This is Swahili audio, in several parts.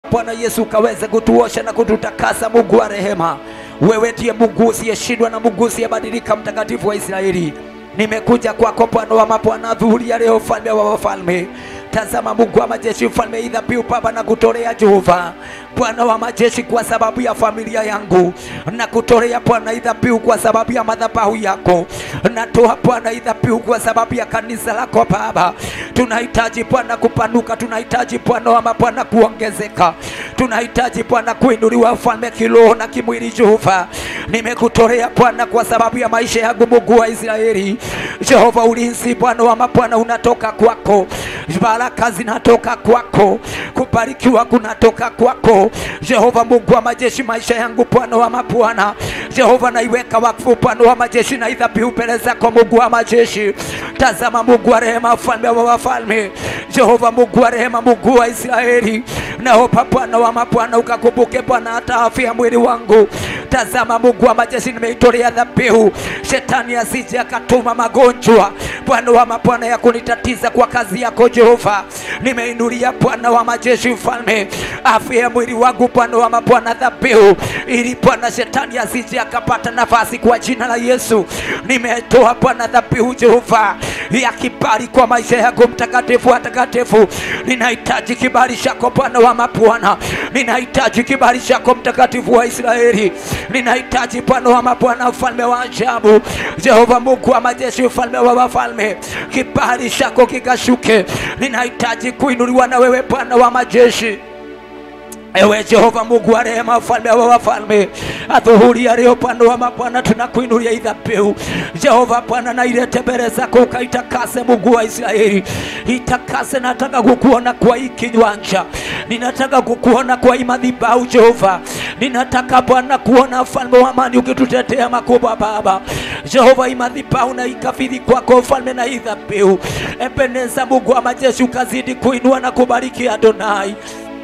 Bwana Yesu ukaweze kutuosha na kututakasa, Mungu wa rehema. Wewe ndiye Mungu usiyeshindwa na Mungu usiyebadilika, mtakatifu wa Israeli. Nimekuja kwako Bwana wa mabwana, dhuhuri ya leo, mfalme wa wafalme. Tazama Mungu wa majeshi, mfalme idhabihu Baba na kutolea Jehova Bwana wa majeshi, kwa sababu ya familia yangu na kutolea Bwana idhabihu kwa sababu ya madhabahu yako. Natoa Bwana idhabihu kwa sababu ya kanisa lako Baba. Tunahitaji Bwana kupanuka, tunahitaji Bwana wa mabwana kuongezeka, tunahitaji Bwana kuinuliwa ufalme kiroho na kimwili. Jehova, nimekutolea Bwana kwa sababu ya maisha yangu, Mungu wa Israeli. Jehova, ulinzi Bwana wa mabwana unatoka kwako, baraka zinatoka kwako, kubarikiwa kunatoka kwako Jehova Mungu wa majeshi, maisha yangu Bwana wa mabwana. Jehova, naiweka wakfu Bwana wa majeshi na idhabihu mbele zako Mungu wa majeshi. Tazama Mungu wa rehema, mfalme wa wafalme. Jehova Mungu wa rehema, Mungu wa Israeli, naomba Bwana wa mabwana ukakumbuke Bwana hata afya ya mwili wangu. Tazama Mungu wa majeshi, nimeitolea dhabihu, shetani asije akatuma magonjwa Bwana wa mabwana ya kunitatiza kwa kazi yako Jehova. Nimeinulia Bwana wa majeshi, mfalme afya ya mwili wangu Bwana wa mabwana dhabihu, ili Bwana shetani asije akapata nafasi kwa jina la Yesu. Nimetoa Bwana dhabihu Jehova ya kibali kwa maisha yako mtakatifu wa takatifu. Ninahitaji kibali chako Bwana wa mabwana, ninahitaji kibali chako mtakatifu wa Israeli, ninahitaji Bwana wa mabwana, mfalme wa ajabu, Jehova Mungu wa majeshi, mfalme wa wafalme, kibali chako kikashuke. Ninahitaji kuinuliwa na wewe Bwana wa majeshi. Ewe Jehova Mungu wa rehema, mfalme wa wafalme, adhuhuri ya leo Bwana wa mabwana, tunakuinulia idhabihu Jehova Bwana, na ilete mbele zako ukaitakase, Mungu wa Israeli, itakase. Nataka kukuona kwa hii kiwanja, ninataka kukuona kwa hii madhabahu Jehova, ninataka Bwana kuona mfalme wa amani ukitutetea makubwa Baba Jehova, hii madhabahu na ikafidhi kwako mfalme na idhabihu. Ebeneza Mungu wa majeshi, ukazidi kuinua na kubariki Adonai.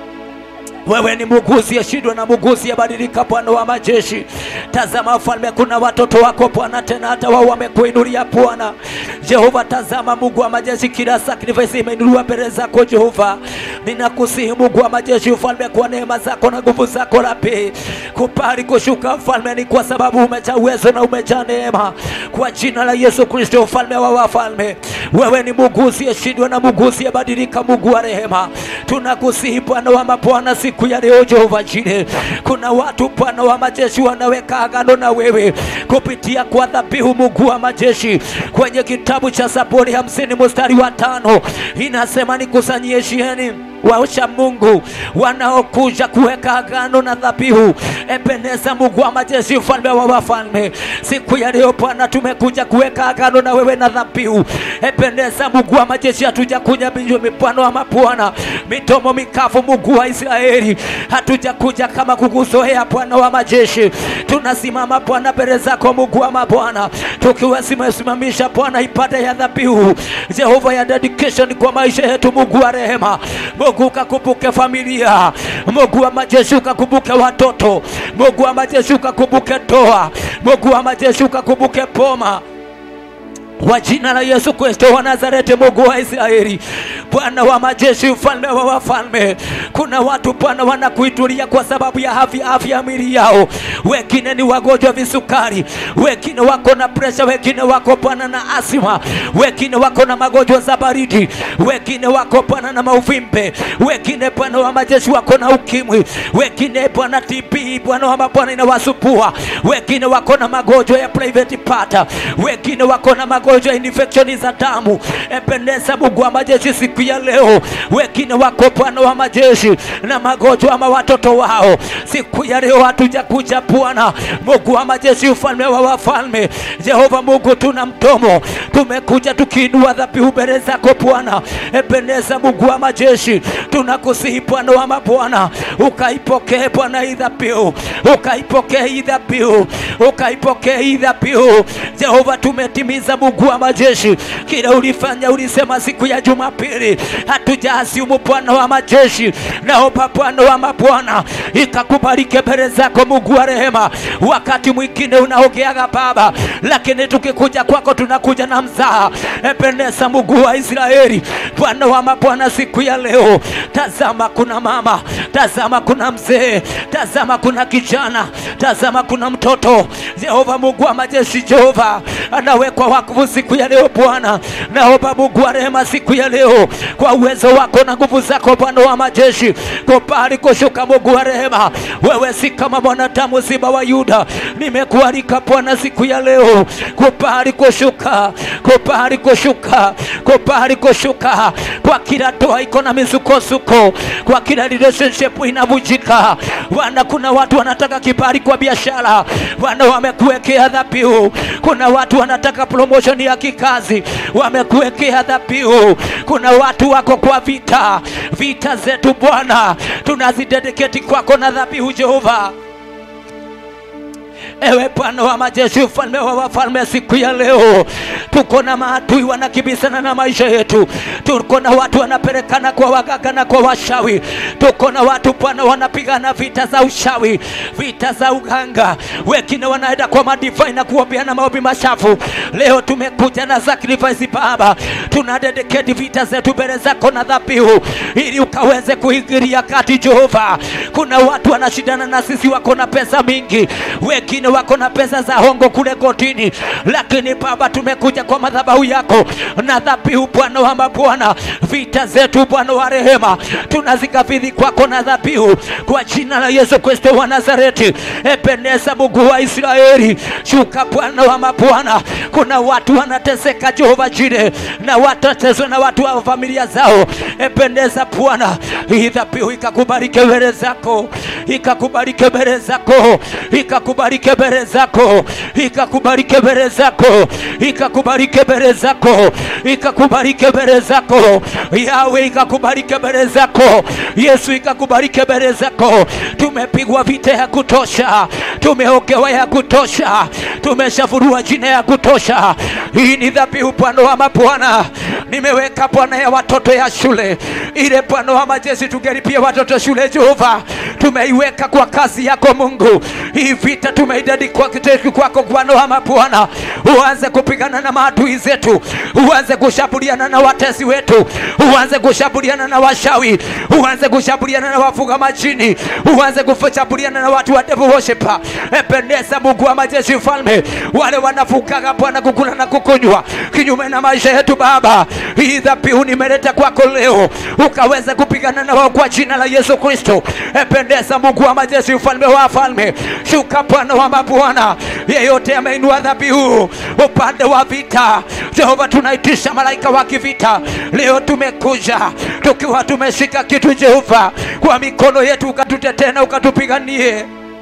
Wewe ni Mungu usiyeshindwa na Mungu usiyebadilika, Bwana wa majeshi. Tazama mfalme, kuna watoto wako Bwana, tena hata wao wamekuinulia Bwana Jehova. Tazama Mungu wa majeshi, kila sacrifice imeinuliwa mbele zako Jehova. Ninakusihi Mungu wa majeshi, mfalme, kwa neema zako na nguvu zako Rabi, kupali kushuka mfalme, ni kwa sababu umejaa uwezo na umejaa neema, kwa jina la Yesu Kristo, mfalme wa wafalme. Wewe ni Mungu usiyeshindwa na Mungu usiyebadilika, Mungu wa rehema. Tunakusihi Bwana wa mabwana siku ya leo Jehova Jire, kuna watu Bwana wa majeshi wanaweka agano na wewe kupitia kwa dhabihu, Mungu wa majeshi. Kwenye kitabu cha Zaburi hamsini mstari wa tano inasema nikusanyie shieni waosha Mungu wanaokuja kuweka agano na dhabihu. Ebeneza Mungu wa majeshi, mfalme wa wafalme, siku ya leo Bwana tumekuja kuweka agano na wewe na dhabihu. Ebeneza Mungu wa majeshi, hatuja kuja mipano wa mabwana mitomo mikavu, Mungu wa Israeli, hatuja kuja kama kukuzoea Bwana wa majeshi. Tunasimama Bwana mbele zako Mungu wa mabwana, tukiwa simesimamisha Bwana ibada ya dhabihu Jehova ya dedication kwa maisha yetu, Mungu wa rehema Mungu ukakumbuke familia, Mungu wa majeshi ukakumbuke watoto, Mungu wa majeshi ukakumbuke ndoa, Mungu wa majeshi ukakumbuke boma kwa jina la Yesu Kristo wa Nazareti, Mungu wa Israeli, Bwana wa majeshi, mfalme wa wafalme. Kuna watu Bwana wanakuitulia kwa sababu ya afya afya ya mwili yao, wengine ni wagonjwa visukari, wengine wako na presha, wengine wako Bwana na asima, wengine wako na magonjwa za baridi, wengine wako Bwana na mauvimbe, wengine Bwana wa majeshi wako na ukimwi, wengine Bwana TB, Bwana wa mabwana inawasumbua, wengine wako na magonjwa ya private part, wengine wako na magonjwa magonjwa infection za damu. Ebeneza Mungu wa majeshi, siku ya leo, wengine wako Bwana wa majeshi na magonjwa ama watoto wao, siku ya leo hatuja kuja Bwana Mungu wa majeshi, ufalme wa wafalme, Jehova Mungu, tuna mdomo, tumekuja tukiinua dhabihu mbele zako Bwana. Ebeneza Mungu wa majeshi, tunakusihi Bwana wa mabwana, ukaipokee Bwana hii dhabihu, ukaipokee hii dhabihu, ukaipokee hii dhabihu Jehova, tumetimiza Mungu Mungu wa majeshi, kile ulifanya, ulisema siku ya Jumapili, hatujaasimu Bwana wa majeshi. Naomba Bwana wa mabwana ikakubalike mbele zako Mungu wa rehema. Wakati mwingine unaogeaga Baba, lakini tukikuja kwako tunakuja na mzaha. Ebeneza Mungu wa Israeli, Bwana wa mabwana, siku ya leo, tazama kuna mama, tazama kuna mzee, tazama kuna kijana, tazama kuna mtoto. Jehova Mungu wa majeshi, Jehova anawekwa wakfu siku ya leo Bwana. Naomba Mungu wa rehema, siku ya leo, kwa uwezo wako na nguvu zako Bwana wa majeshi, kubali kushuka Mungu wa rehema. Wewe si kama mwanadamu, simba wa Yuda. Nimekualika Bwana siku ya leo, kubali kushuka, kubali kushuka, kubali kushuka kwa kila ndoa iko na misukosuko, kwa kila relationship inavunjika. Bwana, kuna watu wanataka kibali kwa biashara, Bwana wamekuwekea dhabihu. Kuna watu wanataka promotion ya kikazi, wamekuwekea dhabihu. Kuna watu wako kwa vita, vita zetu Bwana tunazidedicate kwako na dhabihu Jehova. Ewe Bwana wa majeshi, ufalme wa wafalme, siku ya leo tuko na maadui wanakibisana na maisha yetu. Tuko na watu wanapelekana kwa waganga na kwa washawi. Tuko na watu Bwana wanapigana vita za ushawi, vita za uganga, wengine wanaenda kwa madivai na kuombeana maombi machafu. Leo tumekuja na sacrifice Baba, tuna dedicate vita zetu mbele zako na dhabihu, ili ukaweze kuingilia kati Jehova. Kuna watu wanashindana na sisi, wako na pesa mingi, wengine wako na pesa za hongo kule kotini, lakini Baba, tumekuja kwa madhabahu yako na dhabihu, Bwana wa mabwana. Vita zetu Bwana wa rehema tunazikabidhi kwako na dhabihu, kwa jina la Yesu Kristo wa Nazareti. Ebeneza Mungu wa Israeli, shuka Bwana wa mabwana. Kuna watu wanateseka Jehova Jire, na watateswa na watu wa familia zao. Ebeneza Bwana, hii dhabihu ikakubalike mbele zako, ikakubalike mbele zako, ikakubalike mbele zako, ikakubalike mbele zako, ikakubalike mbele zako, ikakubalike mbele zako, Yawe ikakubalike mbele zako, Yesu ikakubalike mbele zako. Tumepigwa vita ya kutosha, tumeogewa ya kutosha, tumeshavurua jina ya kutosha. Hii ni dhabihu Bwana wa mabwana, nimeweka Bwana ya watoto ya shule ile, Bwana wa majeshi, tungelipia watoto shule Jehova, tumeiweka kwa kazi yako Mungu. Hii vita tumeidedi kwa kiteki kwako Bwana wa mabwana, uanze kupigana na maadui zetu, uanze kushambuliana na watesi wetu, uanze kushambuliana na washawi, uanze kushambuliana na wafuga majini, uanze kushambuliana na watu wa devil worshiper. Ependeza Mungu wa majeshi, mfalme, wale wanafugaga Bwana kukula na kukunywa kinyume na maisha yetu Baba, hii dhabihu nimeleta kwako leo, ukaweze kupigana na wao kwa jina la Yesu Kristo. Ependeza Mungu wa majeshi, mfalme wa falme, shuka Bwana wa mabwana, yeyote ameinua dhabihu upande wa vita, Jehova, tunaitisha malaika wa kivita leo. Tumekuja tukiwa tumeshika kitu Jehova kwa mikono yetu, ukatutetee na ukatupiganie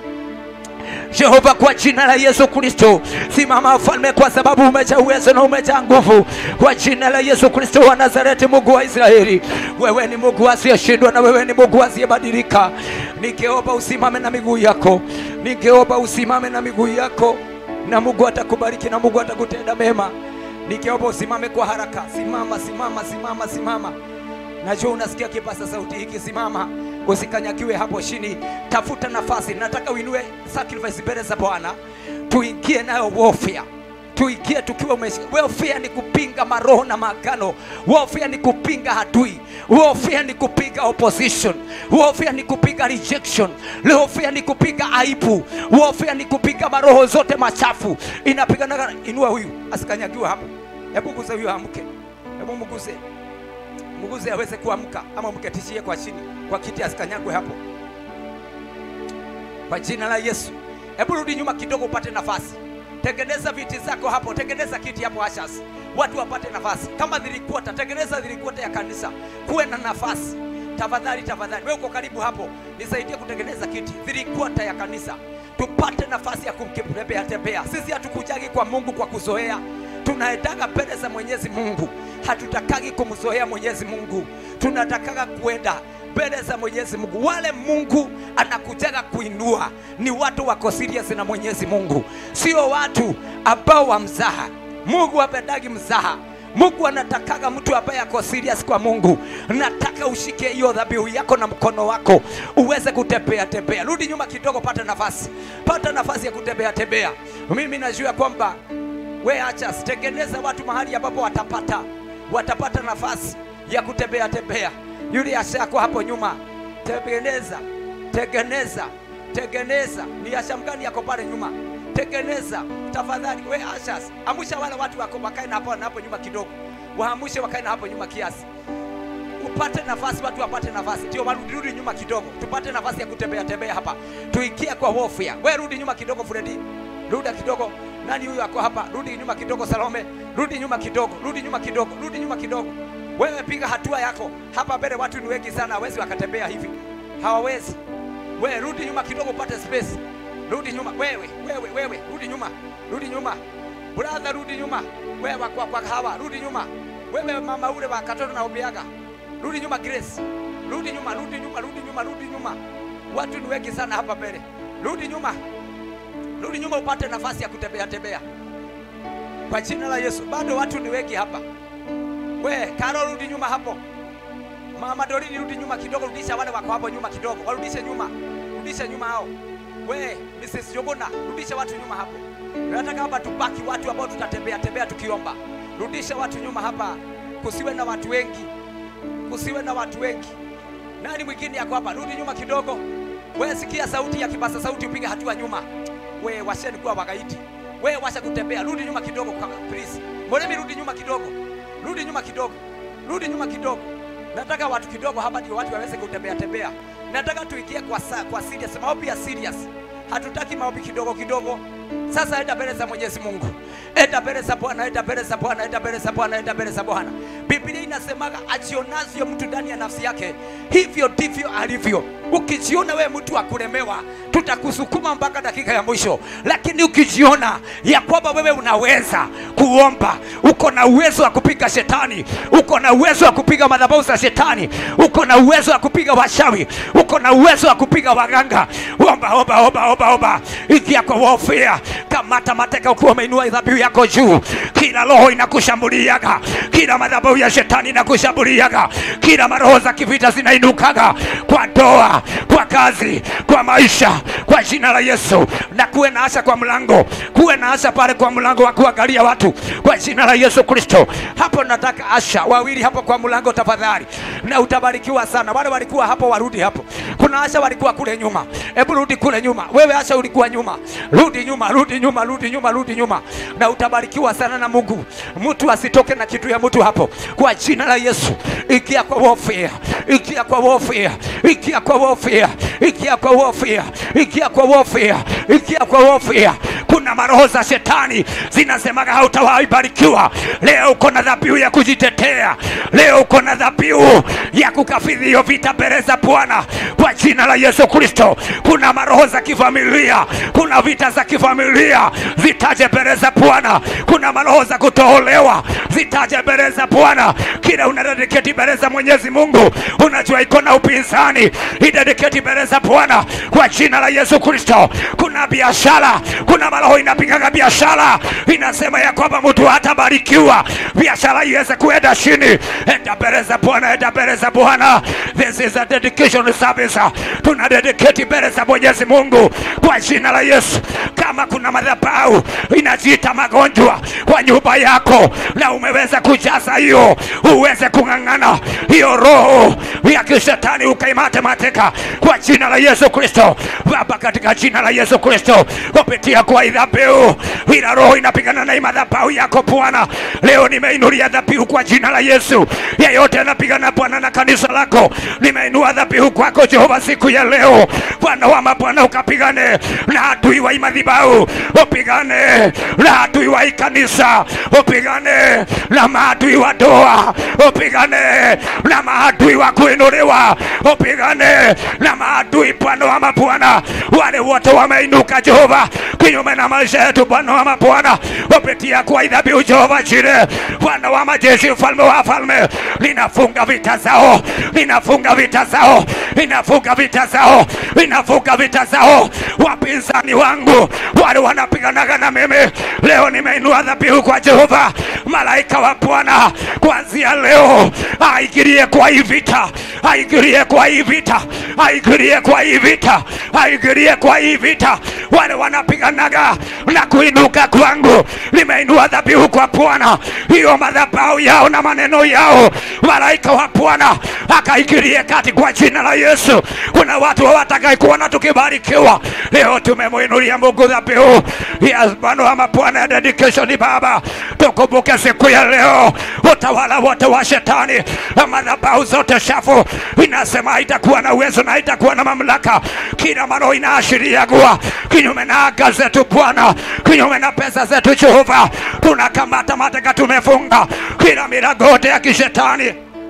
Jehova, kwa jina la Yesu Kristo, simama mfalme, kwa sababu umejaa uwezo na umejaa nguvu. Kwa jina la Yesu Kristo wa Nazareti, Mungu wa Israeli, wewe ni Mungu asiyeshindwa na wewe ni Mungu asiyebadilika. Ningeomba usimame na miguu yako, ningeomba usimame na miguu yako, na Mungu atakubariki na Mungu atakutenda mema. Ningeomba usimame kwa haraka. Simama, simama, simama, simama. Najua unasikia kipasa sauti hiki, simama, usikanyakiwe hapo chini, tafuta nafasi. Nataka uinue sacrifice mbele za Bwana, tuingie nayo warfare tuingie tukiwa umeshika. Warfare ni kupinga maroho na maagano. Warfare ni kupinga adui. Warfare ni kupinga opposition. Warfare ni kupinga rejection. Warfare ni kupinga aibu. Warfare ni kupinga maroho zote machafu. Inapigana. Inua huyu asikanyagiwe hapo. Hebu guza huyu amke, hebu mguze mguze aweze kuamka, ama mketishie kwa chini kwa kiti asikanyagwe hapo, kwa jina la Yesu. Hebu rudi nyuma kidogo upate nafasi. Tengeneza viti zako hapo, tengeneza kiti hapo Ashas, watu wapate nafasi. Kama dhirikwata, tengeneza dhirikwata ya kanisa, kuwe na nafasi tafadhali. Tafadhali wewe uko karibu hapo, nisaidie kutengeneza kiti dhirikwata ya kanisa, tupate nafasi ya kumtembea tembea. Sisi hatukujagi kwa Mungu kwa kuzoea, tunaendaga mbele za Mwenyezi Mungu, hatutakagi kumzoea Mwenyezi Mungu, tunatakaga kuenda mbele za Mwenyezi Mungu. Wale Mungu anakujaga kuinua ni watu wako serious na Mwenyezi Mungu, sio watu ambao wamzaha. Mungu hapendagi mzaha. Mungu anatakaga mtu ambaye ako serious kwa Mungu. Nataka ushike hiyo dhabihu yako na mkono wako uweze kutembea tembea. Rudi nyuma kidogo, pata nafasi, pata nafasi ya kutembea tembea. Mimi najua kwamba we acha tengeneza watu mahali ambapo watapata watapata nafasi ya kutembea tembea. Yule asha yako hapo nyuma, tengeneza tengeneza tengeneza. Ni asha mgani yako pale nyuma? Tengeneza tafadhali. We ashas, amusha wale watu wako wakae na hapo na hapo nyuma kidogo, waamushe wakae na hapo nyuma kiasi, upate nafasi, watu wapate nafasi, ndio warudi rudi nyuma kidogo, tupate nafasi ya kutembea tembea hapa, tuingie kwa warfare. We rudi nyuma kidogo, Fredi, rudi kidogo. Nani huyu ako hapa? Rudi nyuma kidogo, Salome, rudi nyuma kidogo, rudi nyuma kidogo, rudi nyuma kidogo. Wewe piga hatua yako hapa mbele. Watu ni wengi sana, hawezi wakatembea hivi, hawawezi. We rudi nyuma kidogo, upate space. Rudi nyuma wewe, wewe, wewe, rudi nyuma, rudi nyuma brother, rudi nyuma wewe, kwa, kwa hawa, rudi nyuma wewe, mama ule wa katoto na ubiaga, rudi nyuma Grace, rudi nyuma, rudi nyuma, rudi nyuma, rudi nyuma. Watu ni wengi sana hapa mbele, rudi nyuma, rudi nyuma, upate nafasi ya kutembea tembea kwa jina la Yesu. Bado watu ni wengi hapa. We Karo, rudi nyuma hapo. Mama Dorini, rudi nyuma kidogo, rudisha wale wako hapo nyuma kidogo, warudishe nyuma, rudisha nyuma hao. We Mrs. Yobona, rudisha watu nyuma hapo. Nataka hapa tubaki watu ambao tutatembea tembea tukiomba. Rudisha watu nyuma hapa, kusiwe na watu wengi, kusiwe na watu wengi. Nani mwingine yako hapa? Rudi nyuma kidogo. We sikia sauti ya kibasa sauti, upige hatua nyuma. We washeni kuwa wagaidi. We washa kutembea, rudi nyuma kidogo kwa please. Moremi, rudi nyuma kidogo, rudi nyuma kidogo, rudi nyuma kidogo. Nataka watu kidogo hapa ndio watu waweze kutembea tembea. Nataka tuingie kwa sa, kwa serious, maombi ya serious. Hatutaki maombi kidogo kidogo. Sasa enda mbele za Mwenyezi Mungu, enda mbele za Bwana, enda mbele za Bwana, enda mbele za Bwana, enda mbele za Bwana. Biblia inasemaga ajionavyo mtu ndani ya nafsi yake, hivyo ndivyo alivyo. Ukijiona wewe mtu wa kulemewa, tutakusukuma mpaka dakika ya mwisho, lakini ukijiona ya kwamba wewe unaweza kuomba, uko na uwezo wa kupiga shetani, uko na uwezo wa kupiga madhabahu za shetani, uko na uwezo wa kupiga washawi, uko na uwezo wa kupiga waganga, omba, omba, omba, omba, omba, ingia kwa warfare, kamata mateka ukiwa umeinua dhabihu yako juu. Kila roho inakushambuliaga, kila madhabahu ya shetani inakushambuliaga, kila maroho za kivita zinainukaga kwa ndoa, kwa kazi, kwa maisha, kwa jina la Yesu. Na kuwe na asha kwa mlango, kuwe na asha pale kwa mlango wa kuangalia watu, kwa jina la Yesu Kristo. Hapo nataka asha wawili hapo kwa mlango tafadhali, na utabarikiwa sana. Wale walikuwa hapo warudi hapo. Kuna asha walikuwa kule nyuma, hebu rudi kule nyuma. Wewe asha ulikuwa nyuma, rudi nyuma, rudi nyuma, rudi nyuma, rudi nyuma, na utabarikiwa sana na Mungu. Mtu asitoke na kitu ya mtu hapo, kwa jina la Yesu. Ingia kwa warfare, ingia kwa warfare, ingia kwa warfare, ingia kwa warfare, ingia kwa warfare, ingia kwa warfare. Kuna maroho za shetani zinasemaga hautawahi barikiwa. Leo uko na dhabihu ya kujitetea, leo uko na dhabihu ya kukafidhi hiyo vita mbele za Bwana kwa jina la Yesu Kristo. Kuna maroho za kifamilia, kuna vita za kifamilia, zitaje mbele za Bwana. Kuna maroho za kutoolewa, zitaje mbele za Bwana. Kila unadediketi mbele za Mwenyezi Mungu, unajua iko na upinzani, idediketi mbele za Bwana kwa jina la Yesu Kristo. Kuna biashara, kuna maroho inapigaga biashara, inasema ya kwamba mtu hatabarikiwa, biashara iweze kuenda chini. Enda mbele za Bwana, enda mbele za Bwana. This is a dedication service. Tuna dedicate mbele za Mwenyezi Mungu kwa jina la Yesu. Kama kuna madhabahu inajiita magonjwa kwa nyumba yako na umeweza kujaza hiyo, uweze kung'ang'ana hiyo roho ya kishetani ukaimate mateka kwa jina la Yesu Kristo. Baba, katika jina la Yesu Kristo, kupitia kwa dhabihu, ila roho inapigana na hii madhabahu yako Bwana, leo nimeinulia dhabihu kwa jina la Yesu. Yeyote anapigana Bwana na kanisa lako, nimeinua dhabihu kwako Jehova siku ya leo. Bwana wa mabwana, ukapigane na adui wa hii madhabahu, upigane na adui wa hii kanisa, upigane na maadui wa doa, upigane na maadui wa kuinuliwa, upigane na maadui Bwana wa mabwana, wale wote wameinuka Jehova kinyume kinyume na maisha yetu, Bwana wa mabwana, kupitia kwa dhabihu Jehova Jire, Bwana wa majeshi, mfalme wa falme, ninafunga vita zao, ninafunga vita zao, ninafunga vita zao, ninafunga vita zao, wapinzani wangu wale wanapiganaga na mimi, leo nimeinua dhabihu kwa Jehova, malaika wa Bwana, kuanzia leo aingilie kwa hii vita, aingilie kwa hii vita, aingilie kwa hii vita, aingilie kwa hii vita, wale wanapiganaga na kuinuka kwangu, nimeinua dhabihu kwa Bwana, hiyo madhabahu yao na maneno yao, malaika wa Bwana akaingilie kati kwa jina la Yesu. Kuna watu hawatakai kuona tukibarikiwa, leo tumemwinulia Mungu dhabihu ya Bwana wa mabwana ya dedication. Baba, tukumbuke siku ya leo, utawala wote wa shetani na madhabahu zote shafu, inasema haitakuwa na uwezo na haitakuwa na mamlaka. Kila maro inaashiria kuwa kinyume na anga zetu Bwana, kinyume na pesa zetu Jehova, tunakamata mateka, tumefunga kila milango yote ya kishetani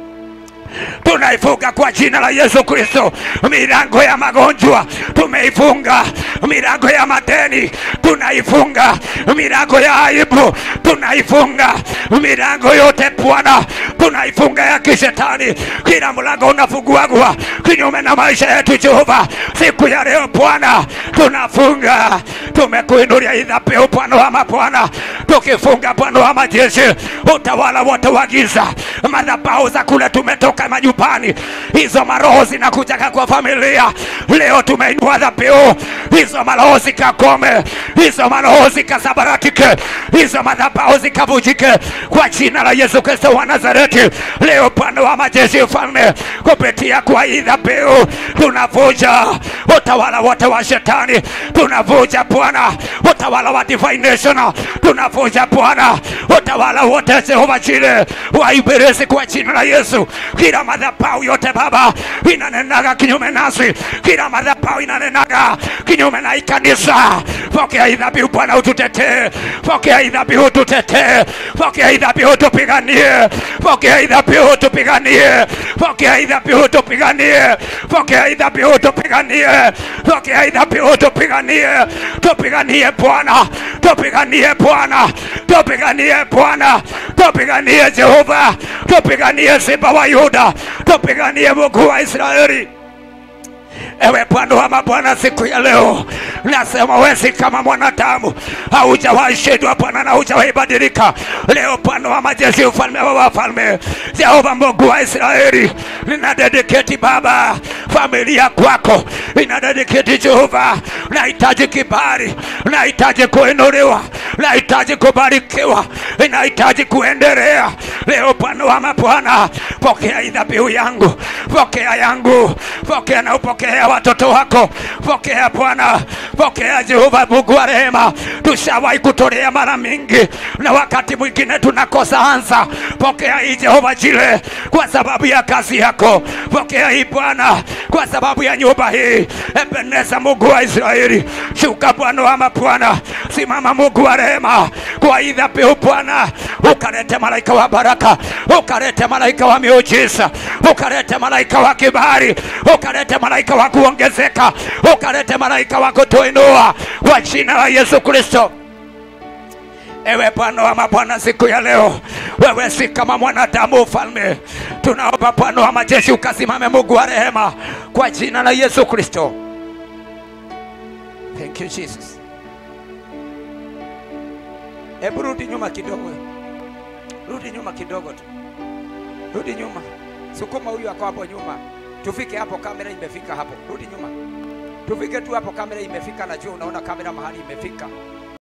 tunaifunga kwa jina la Yesu Kristo. Milango ya magonjwa tumeifunga, milango ya madeni tunaifunga, milango ya aibu tunaifunga, milango yote Bwana tunaifunga ya kishetani. Kila mlango unafunguagwa kinyume na maisha yetu Jehova, siku ya leo Bwana tunafunga, tumekuinulia hii dhabihu Bwana wa mabwana, tukifunga Bwana wa majeshi, utawala wote wa giza, madhabahu za kule tumetoka majumbani, hizo maroho zinakujaga kwa familia. Leo tumeinua dhabihu, hizo maroho zikakome, hizo maroho zikasabaratike, hizo madhabahu zikavujike kwa jina la Yesu Kristo wa Nazareti. Leo Bwana wa majeshi, mfalme, kupitia kwa hii dhabihu tunavunja utawala wote wa shetani, tunavunja Bwana utawala wa divination, tunavunja Bwana utawala wote Jehova Jire wa ibilisi kwa jina la Yesu. Kila madhabahu yote Baba inanenaga kinyume nasi, kila madhabahu inanenaga kinyume na hii kanisa. Pokea hii dhabihu Bwana, ututetee. Pokea hii dhabihu tutetee. Pokea hii dhabihu tupiganie. Pokea hii dhabihu tupiganie. Pokea hii dhabihu tupiganie. Pokea hii dhabihu tupiganie. Pokea hii dhabihu tupiganie. Tupiganie Bwana, tupiganie Bwana, tupiganie Bwana, tupiganie Jehova, tupiganie Simba wa Yuda, tupiganie Mungu wa Israeli. Ewe Bwana wa mabwana, siku ya leo nasema wewe si kama mwanadamu, haujawahi shindwa Bwana na haujawahi badilika. Leo Bwana wa majeshi, ufalme wa wafalme, Jehova Mungu wa Israeli, nina dedicate Baba familia kwako, nina dedicate Jehova, nahitaji kibali, nahitaji kuinuliwa, nahitaji kubarikiwa, nahitaji kuendelea. Leo Bwana wa mabwana, pokea hii dhabihu yangu, pokea yangu, pokea na upokea watoto wako, pokea Bwana, pokea Jehova Mungu wa rehema. Tushawahi kutolea mara mingi, na wakati mwingine tunakosa ansa. Pokea hii Jehova Jire, kwa sababu ya kazi yako. Pokea hii Bwana, kwa sababu ya nyumba hii. Ebeneza Mungu wa Israeli, shuka Bwana wa mabwana, simama Mungu wa rehema, kwa hii dhabihu Bwana, ukalete malaika wa baraka, ukalete malaika wa miujiza, ukalete malaika wa kibali, ukalete malaika wa kuongezeka, ukalete malaika wa kutuinua kwa jina la Yesu Kristo. Ewe Bwana wa mabwana, siku ya leo wewe si kama mwanadamu, ufalme. Tunaomba Bwana wa majeshi ukasimame, Mungu wa rehema, kwa jina la Yesu Kristo. Thank you Jesus. Hebu rudi nyuma kidogo, rudi nyuma kidogo tu, rudi nyuma, sukuma huyu ako hapo nyuma, tufike hapo. Kamera imefika hapo, rudi nyuma, tufike tu hapo. Kamera imefika, najua unaona kamera mahali imefika.